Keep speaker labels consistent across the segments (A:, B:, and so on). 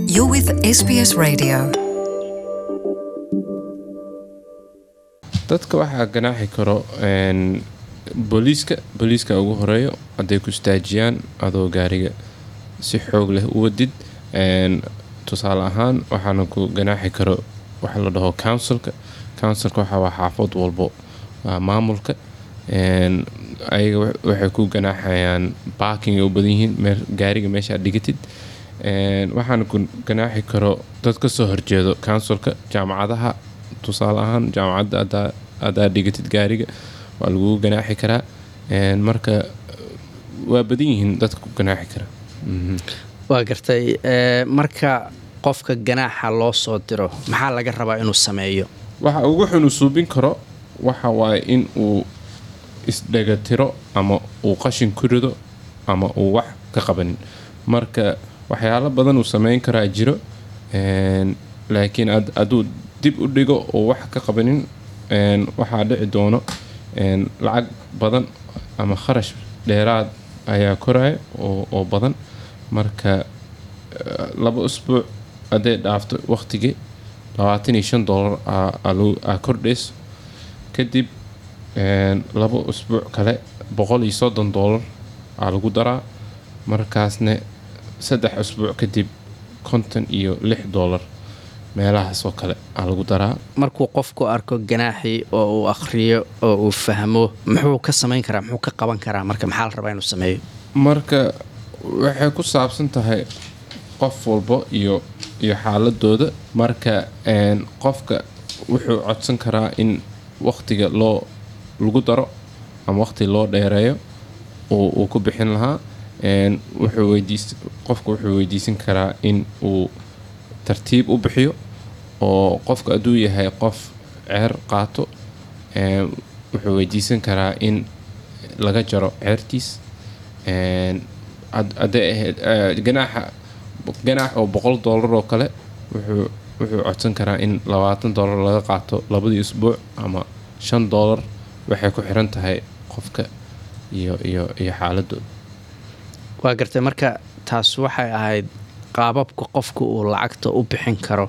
A: You're with SBS Radio.
B: dadka waxaa ganaaxi karo een, booliiska booliiska ugu horeeyo hadday ku istaajiyaan adoo gaariga si xoog leh u wadid een, tusaale ahaan waxaana ku ganaaxi karo waxa la dhaho councilka councilka waxa waa xaafad walbo waa maamulka een, ayaga wa- waxay ku ganaaxayaan parking ay u badan yihiin meel gaariga meesha aad dhigatid Een, waxaana ku ganaaxi karo dad ka soo horjeedo councilka jaamacadaha tusaale ahaan jaamacadda haddaa haddaa dhigatid gaariga waa lagu ganaaxi karaa Een, marka waa badan yihiin dadka ku ganaaxi kara Mhm.
C: waa gartay ee, marka qofka ganaaxa loo soo diro maxaa laga rabaa inuu sameeyo
B: waxa ugu xun uu suubin karo waxa waaye in uu isdhegatiro ama uu qashin ku rido ama uu wax ka qabanin marka waxyaalo badan uu sameyn karaa jiro een, laakiin had- hadduu dib u dhigo oo wax ka qabanin een, waxaa dhici doono een, lacag badan ama kharash dheeraad ayaa koraya oo, oo badan marka eh, laba usbuuc hadday dhaafto waqtigii labaatan iyo shan doolar aa- aa lagu- aa kordhayso kadib een, laba usbuuc kale boqol iyo soddon doolar aa lagu daraa markaasna saddex usbuuc kadib konton iyo lix doolar meelahaas oo kale aa lagu daraa
C: markuu qofku arko ganaaxii oo uu akhriyo oo uu fahmo muxuu ka samayn karaa muxuu ka qaban karaa marka maxaa la rabaa inuu sameeyo
B: marka waxay ku saabsan tahay qof walbo iyo iyo xaaladooda marka een, qofka wuxuu codsan karaa in waqtiga loo lagu daro ama waqti loo dheereeyo uu uu ku bixin lahaa Een, wuxuu weydiis qofka wuxuu weydiisan karaa in uu tartiib u bixiyo oo qofka hadduu yahay qof ceer qaato een, wuxuu weydiisan karaa in laga jaro ceertiis Een, had- hadday ahayd eh, ganaaxa ganaax oo boqol doolar oo kale wuxuu wuxuu codsan karaa in labaatan doolar laga qaato labadii usbuuc ama shan doolar waxay ku xiran tahay qofka iyo iyo iyo xaaladooda
C: waa gartay marka taas waxay ahayd qaababka qofku uu lacagta u bixin karo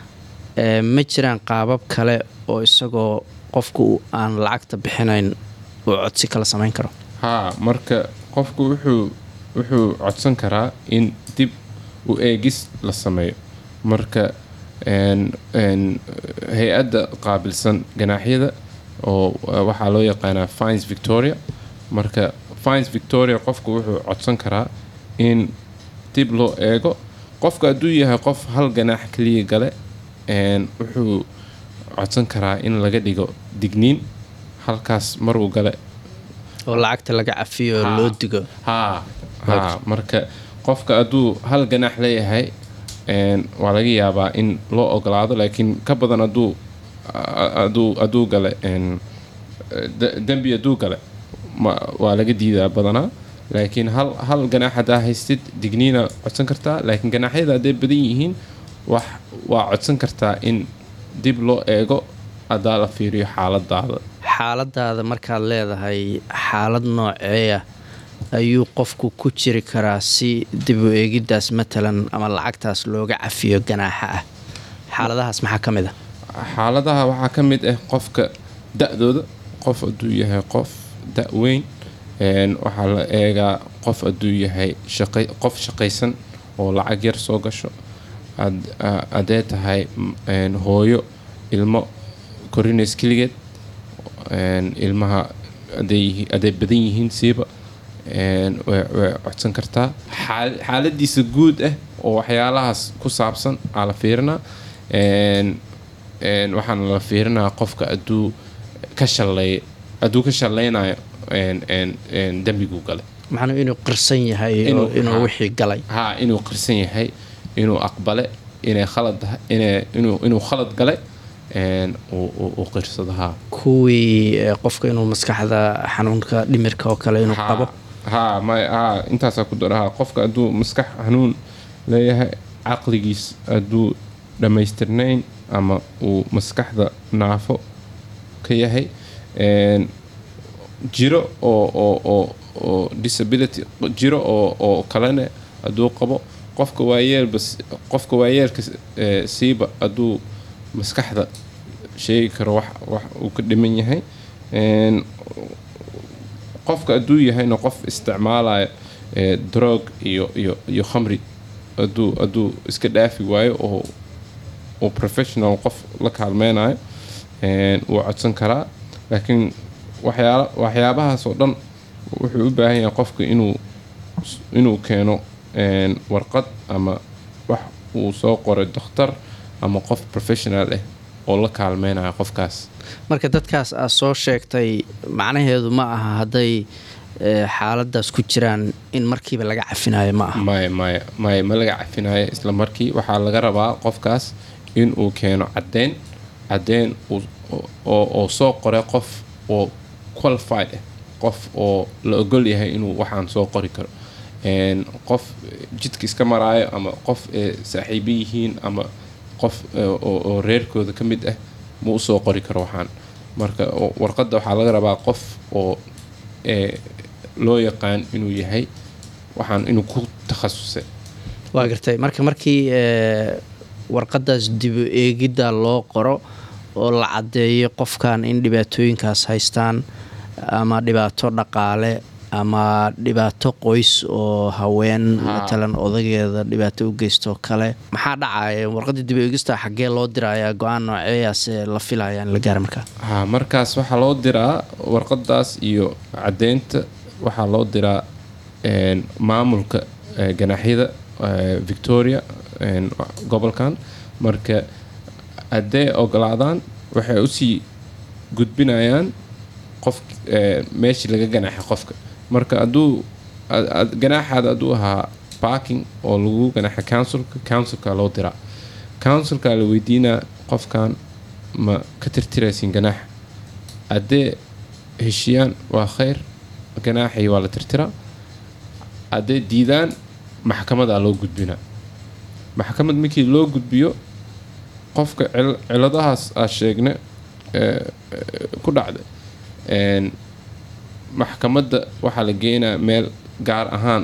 C: ee, ma jiraan qaabab kale oo isagoo qofku uu aan lacagta bixinayn uu codsi kala samayn karo
B: haa marka qofku wuxuu wuxuu codsan karaa in dib u eegis la sameeyo marka een- een, hay-adda qaabilsan ganaaxyada oo uh, waxaa loo yaqaanaa fines victoria marka fines victoria qofku wuxuu codsan karaa in dib loo eego qofka hadduu yahay qof hal ganaax kaliya gale een, wuxuu codsan karaa in laga dhigo digniin halkaas maruu gale
C: oo lacagta laga cafiyo oo loo digo
B: haa haa marka qofka hadduu hal ganaax leeyahay een, waa laga yaabaa in loo ogolaado laakiin ka badan hadduu a- hadduu hadduu gale een, de- dembi hadduu gale ma- waa laga diidaa badanaa laakiin hal hal ganaax haddaa haystid digniina codsan kartaa laakiin ganaaxyada hadday badan yihiin wax waa codsan kartaa in dib loo eego haddaa la fiiriyo xaaladaada
C: xaaladaada markaad leedahay xaalad nooceeya ayuu qofku ku jiri karaa si dib u eegiddaas matalan ama lacagtaas looga cafiyo ganaaxa ah xaaladahaas maxaa ka mid a
B: xaaladaha waxaa ka mid ah qofka da-dooda qof hadduu yahay qof da-weyn een, waxaa la eegaa qof hadduu yahay shaqay- qof shaqaysan oo lacag yar soo gasho had- a- haddee tahay m- een, hooyo ilmo korinays keligeed een, ilmaha hadday yihi- hadday badan yihiin siiba een, way way codsan kartaa Xaal- xaaladiisa guud ah oo waxyaalahaas ku saabsan aa la fiirinaa Een, een, waxaana la fiirinaa qofka hadduu ka shalay hadduu ka shalaynayo een, een, een, dembiguu galay
C: macnuu inuu qirsan yahay oo
B: Inuu-
C: inuu
B: haa.
C: wixii galay
B: haa inuu qirsan yahay inuu aqbale inay khalad tahay- inay- inuu inuu khalad galay een, uu uu- uu qirsado haa
C: kuwii eh, qofka inuu maskaxda xanuunka dhimirka oo kale inuu
B: Haa,
C: qabo
B: haa may haa intaasaa ku dara haa qofka hadduu maskax xanuun leeyahay caqligiis hadduu dhammaystirnayn ama uu maskaxda naafo ka yahay een, jiro oo oo oo oo disability jiro oo oo kalena hadduu qabo qofka waayeelba s- qofka waayeelka s- ee, siiba hadduu maskaxda sheegi karo wax wax uu ka dhiman yahay Een, qofka hadduu yahayna qof isticmaalayo ee, drog iyo iyo iyo khamri hadduu hadduu iska dhaafi waayo oo uu professional qof la kaalmeynayo een, wuu codsan karaa laakiin waxyaala waxyaabahaas oo dhan wuxuu u baahan yahay qofka inuu inuu keeno een, warqad ama wax uu soo qoray dokhtar ama qof professional ah oo la kaalmeynayo qofkaas
C: marka dadkaas aad soo sheegtay macnaheedu ma aha hadday eh, xaaladaas ku jiraan in markiiba laga cafinayo ma aha
B: maya maya maya ma laga cafinayo isla markii waxaa laga rabaa qofkaas inuu keeno caddeyn caddeyn uu- oo oo soo qoray qof oo qualified ah qof oo la ogol yahay inuu waxaan soo qori karo Een, qof jidka iska maraayo ama qof ee saaxiibo yihiin ama qof ee, oo oo reerkooda ka mid ah ma u soo qori karo waxaan marka oo- warqadda waxaa laga rabaa qof oo ee, loo yaqaan inuu yahay waxaan inuu ku takhasusay
C: waa gartay marka markii eh, warqadaas dibu eegidda loo qoro oo la caddeeyo qofkan in dhibaatooyinkaas haystaan ama dhibaato dhaqaale ama dhibaato qoys oo haween
B: Ha.
C: matalan odageeda dhibaato u geysto kale maxaa dhacaya warqadda dibu eegista xaggee loo dirayaa go-aan nooceeyaas ee la filaya in la gaara markaa
B: ha markaas waxaa loo diraa warqadaas iyo caddeynta waxaa loo diraa een, maamulka ee, ganaaxyada ee, victoria een, gobolkan marka hadday ogolaadaan waxay usii gudbinayaan qof ee, meeshii laga ganaaxay qofka marka hadduu ad- ad- ganaaxaada hadduu ahaa parking oo lagu ganaaxay councilka councilka loo diraa councilka la weydiinaa qofkan ma ka tirtiraysin ganaaxa haddee heshiyaan waa khayr ganaaxii waa la tirtiraa haddee diidaan maxkamadaa loo gudbinaa maxkamad markii loo gudbiyo qofka cil- ciladahaas aa sheegne ee, ee, ku dhacday een, maxkamadda waxaa la geenaa meel gaar ahaan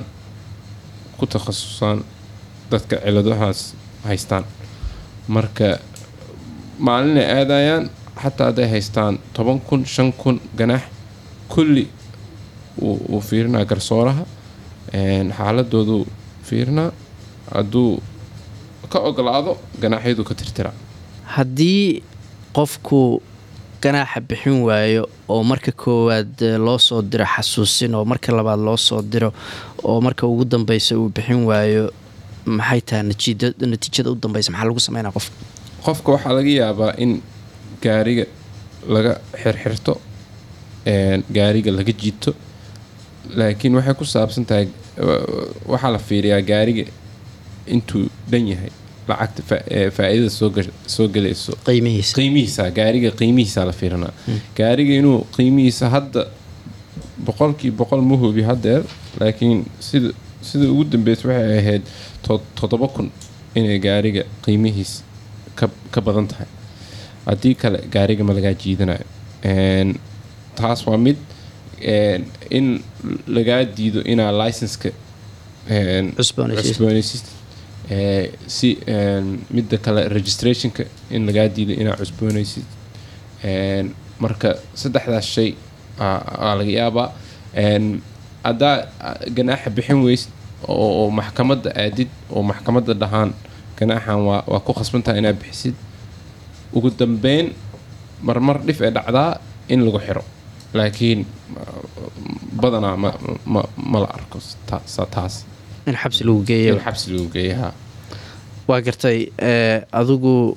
B: ku takhasusaan dadka ciladahaas haystaan marka maalinay aadayaan xataa hadday haystaan toban kun shan kun ganaax kulli wuu wuu fiirinaa garsooraha een, xaaladoodu fiirinaa hadduu ka ogolaado ganaaxyadu ka tirtiraa
C: haddii qofku ganaaxa bixin waayo oo marka koowaad eh, loo soo diro xasuusin oo marka labaad loo soo diro oo marka ugu dambeysa uu bixin waayo maxay tahay natiijada natiijada u dambeysa maxaa lagu sameynaa qofka
B: qofka waxaa laga yaabaa in gaariga laga xirxirto een, gaariga laga jiito laakiin waxay ku saabsan tahay wa- waxaa la fiiriyaa gaariga intuu dhan yahay lacagta fa- ee, faa'iidada soo gash- soo gelayso
C: qiimihiisa
B: qiimihiisa gaariga qiimihiisa la fiirinaa gaariga inuu qiimihiisa hadda boqolkii boqol ma hubi hadeer laakiin sida sida ugu dambeysa waxay ahayd to- toddoba kun inay gaariga qiimihiis ka, ka badan tahay haddii kale gaariga ma lagaa jiidanayo Een, taas waa mid een, in lagaa diido inaa licenska een,
C: Cusboonaysiisid.
B: cusboonaysiisid. Ee, si een, midda kale registrationka in lagaa diido inaa cusboonaysid Een, marka saddexdaas shay aa aa laga yaabaa Een, haddaa a- ganaaxa bixin weysid oo, oo maxkamadda aadid oo maxkamadda dhahaan ganaaxan waa, waa ku khasbantaha inaad bixisid ugu dambeyn marmar dhif ee dhacdaa in lagu xiro laakiin uh, badanaa ma, ma, ma la arko ta- sa- taas
C: in xabsi lagu geeyo
B: in xabsi lagu geeyaha
C: waa gartay eh, adigu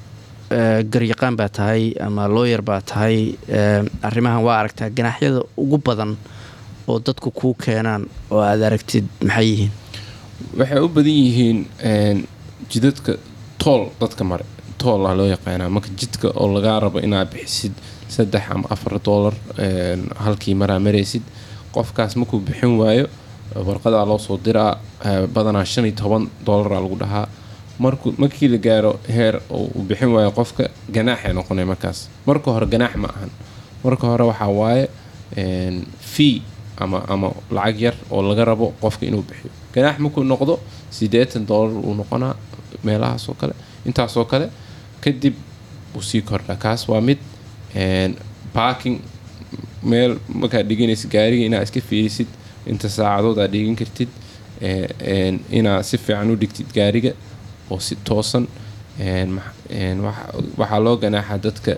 C: eh, garyaqaan baa tahay ama looyar baa tahay eh, arrimahan waa aragtaa ganaaxyada ugu badan oo dadku kuu keenaan oo aad aragtid maxay yihiin
B: waxay u badan yihiin een, jidadka tool dadka mare tool ah loo yaqaanaa marka jidka oo lagaa rabo inaad bixisid saddex ama afar doolar een, halkii maraa maraysid qofkaas markuu bixin waayo warqadaa loo soo diraa eh, badanaa shan iyo toban doolaraa lagu dhahaa markuu markii la gaaro heer oo uu bixin waayo qofka ganaaxay noqonay markaas marka hore ganaax ma ahan marka hore waxaa waaye een, fee ama ama lacag yar oo laga rabo qofka inuu bixiyo ganaax markuu noqdo siddeetan doolar uu noqonaa meelahaasoo kale intaasoo kale kadib wuu sii kordhaa kaas waa mid barking meel markaad dhiganaysid gaariga inaad iska fiirisid inta saacadood aad dhigan kartid inaad si fiican u dhigtid gaariga oo si toosan waxaa loo ganaaxa dadka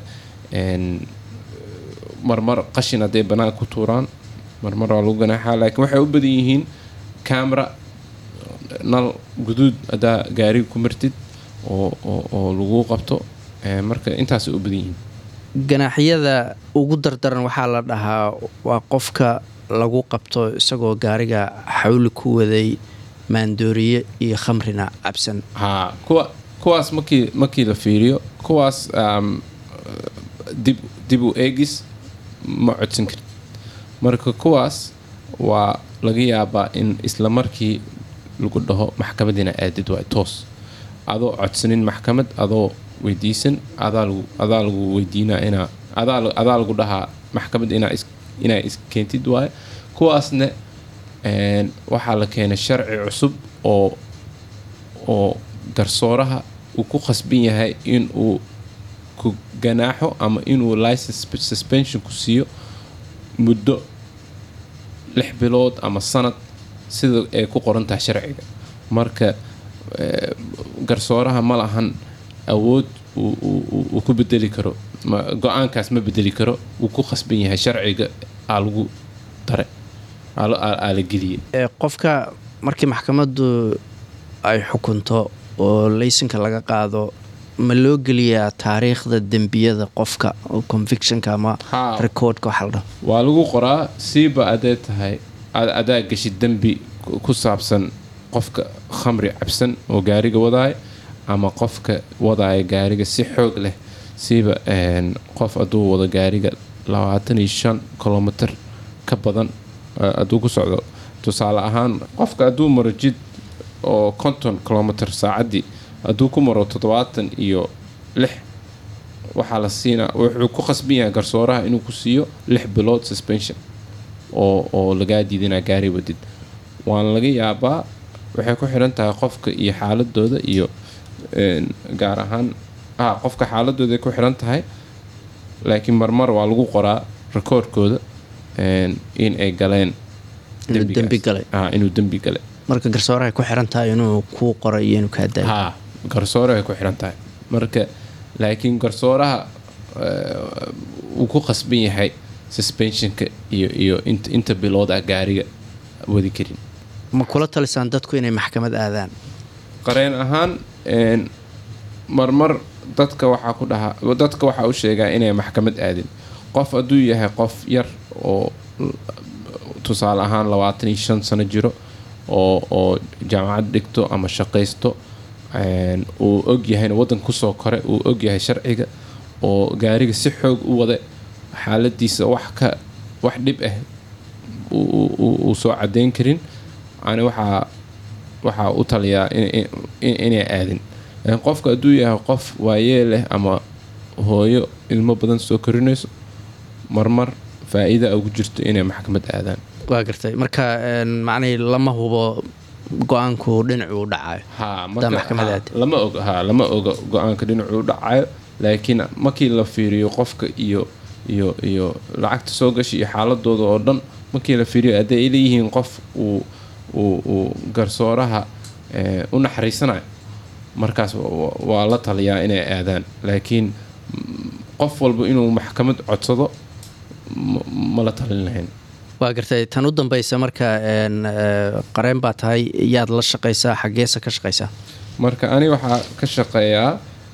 B: marmar qashin hadday banaanka ku tuuraan marmar waa lagu ganaaxaa laakiin waxay u badan yihiin camera nal guduud haddaa gaariga ku martid oo lagu qabto marka intaasay u badan yihiin
C: ganaaxyada ugu dardaran waxaa la dhahaa waa qofka lagu qabto isagoo gaariga xawli ku waday maandooriye iyo khamrina cabsan
B: haa kuwa kuwaas markii markii la fiiriyo kuwaas dib dib u eegis ma codsan karid marka kuwaas waa laga yaabaa in isla markii lagu dhaho maxkamadiina aadid waay toos adoo codsanin maxkamad adoo weydiisan adaa lagu weydiinaa inaa adaa lagu dhahaa maxkamad inaa iskeentid waaye kuwaasna waxaa la keenay sharci cusub oo oo garsooraha uu ku khasban yahay inuu ku ganaaxo ama inuu license suspension ku siiyo muddo lix bilood ama sanad sida ay ku qoran tahay sharciga marka garsooraha ma lahan awood uu ku bedeli karo go-aankaas ma bedeli karo wuu ku khasban yahay sharciga aa lagu dare aa la geliyay
C: qofka markii maxkamaddu ay xukunto oo laysanka laga qaado ma loo geliyaa taariikhda dembiyada qofka convictionka ama recordka waxa la dhaho
B: waa lagu qoraa siiba adee tahay adaa geshid dembi ku saabsan qofka khamri cabsan oo gaariga wadaaya ama qofka wadaaya gaariga si xoog leh siiba qof hadduu wado gaariga labaatan iyo shan kilomitr ka badan hadduu ku socdo tusaale ahaan qofka hadduu maro jid oo konton kilomitr saacaddii hadduu ku maro toddobaatan iyo lix waxaa la siinaa wuxuu ku khasban yahay garsooraha inuu ku siiyo lix bilood suspension oo oo lagaa diidinaa gaari wadid waana laga yaabaa waxay ku xiran tahay qofka iyo xaaladooda iyo gaar ahaan ah qofka xaaladooda ku xiran tahay laakiin marmar waa lagu qoraa rekoordkooda in ay galeen
C: dembi galay
B: inuu dembi galay
C: marka garsoorahay ku xiran tahay inuu kuu qoro iyo inuu kaa daayo
B: ha garsoorahay ku xiran tahay marka laakiin garsooraha wuu ku khasban yahay suspensionka iyo iyo inta bilood ah gaariga wadi karin
C: ma kula talisaan dadku inay maxkamad aadaan
B: qareen ahaan marmar dadka waxaa ku dhahaa dadka waxaa u sheegaa inay maxkamad aadin qof hadduu yahay qof yar oo tusaale ahaan labaatan iyo shan sano jiro oo oo jaamacad dhigto ama shaqaysto uu og yahayna waddanka kusoo kore uu og yahay sharciga oo gaariga si xoog u wada xaaladiisa wax ka wax dhib ah uu soo cadeyn karin ani waxaa waxaa u taliyaa inay aadin qofka hadduu yahay qof waayee leh ama hooyo ilmo badan soo korinayso marmar faa-iida ugu jirto inay maxkamad aadaan
C: waa gartay marka macnihii lama hubo go-aanku dhinacu u dhacayo
B: lama og ha lama oga go-aanka dhinacu u dhacayo laakiin markii la fiiriyo qofka iyo iyo iyo lacagta soo gasha iyo xaaladooda oo dhan markii la fiiriyo hadday ay leeyihiin qof uu uu uu garsooraha u naxariisanayo markaas waa la taliyaa inay aadaan laakiin qof walba inuu maxkamad codsado ma la talin lahayn
C: waa gartay tan u dambaysa marka qareen baa tahay yaad la shaqaysaa xaggeesa ka shaqaysaa
B: marka ani waxaa ka shaqeeyaa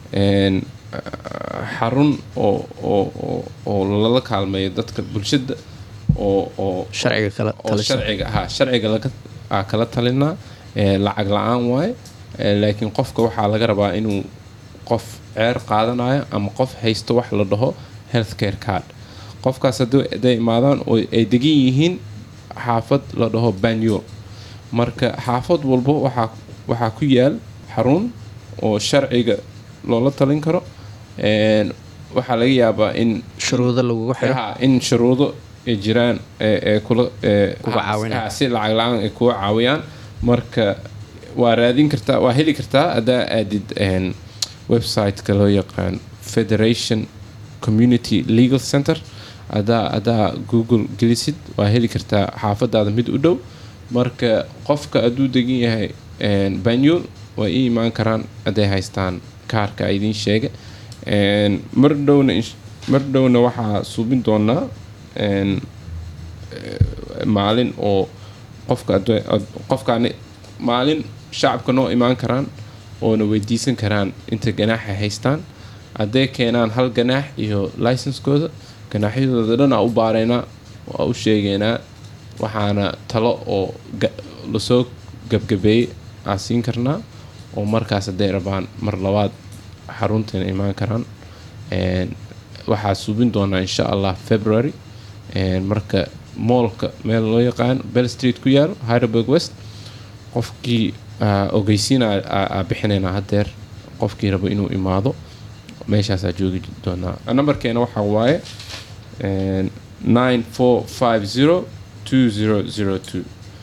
B: xarun oo oo oo lala kaalmeeyo dadka bulshada oo oo
C: sharciga kala
B: oo sharciga ha sharciga laga kala talinaa lacag la-aan waaye laakiin qofka waxaa laga rabaa inuu qof ceer qaadanayo ama qof haysto wax la dhaho health care card qofkaas hadday imaadaan oo ay degan yihiin xaafad la dhaho banyul marka xaafad walbo waxaa waxaa ku yaal xarun oo sharciga loola talin karo waxaa laga yaabaa in
C: shuruudo lagugu xiro
B: in shuruudo ay jiraan ee kula
C: Kuga caawinaya.
B: si lacag la-aan ay kuga caawiyaan marka waa raadin kartaa waa heli kartaa haddaa aadid een, website-ka loo yaqaan federation community legal center haddaa haddaa google gelisid waa heli kartaa xaafadaada mid u dhow marka qofka hadduu degan yahay een, banyul way ii imaan karaan hadday haystaan kaarka a idiin sheega Een, mar dhowna insh- mar dhowna waxaa suubin doonaa een, eh, maalin oo qofka hadday- ad- qofkaani maalin shacabka noo imaan karaan oona weydiisan karaan inta ganaaxa haystaan hadday keenaan hal ganaax iyo licenskooda ganaaxyadooda dhan aa u baaraynaa waa u sheegaynaa waxaana talo oo ga- lasoo gabgabeeyey aa siin karnaa oo markaas hadday rabaan mar labaad xarunteena imaan karaan Een, waxaa suubin doonaa insha allah february Een, marka moolka meel loo yaqaan bell street ku yaalo hyderberg west qofkii aa, ogeysiina aa aa bixinaynaa hadeer qofkii rabo inuu imaado meeshaasaa joogi doonaa nambarkeena waxaa waaye een, 9450 2002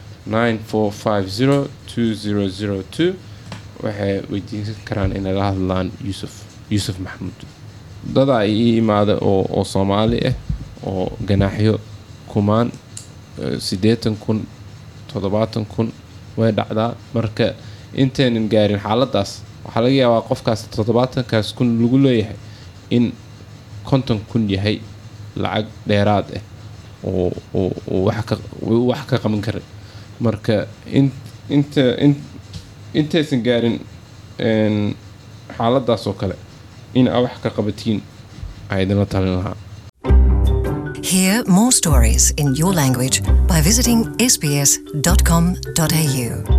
B: 9450 2002 waxay weydiin karaan inay la hadlaan yuusuf yuusuf maxamuud dadaa ii imaada oo, oo soomaali ah oo ganaaxyo kumaan eh, siddeetan kun toddobaatan kun way dhacdaa marka intaynan gaarin xaaladaas waxaa laga yaabaa qofkaas toddobaatankaas kun lagu leeyahay in konton kun yahay lacag dheeraad ah oo oo oo wax ka uu wax ka qaban karay marka in inta in intaysan gaarin een, xaaladaas oo kale in aa wax ka qabatiin aa idinla talin lahaa
A: Hear more stories in your language by visiting sbs.com.au.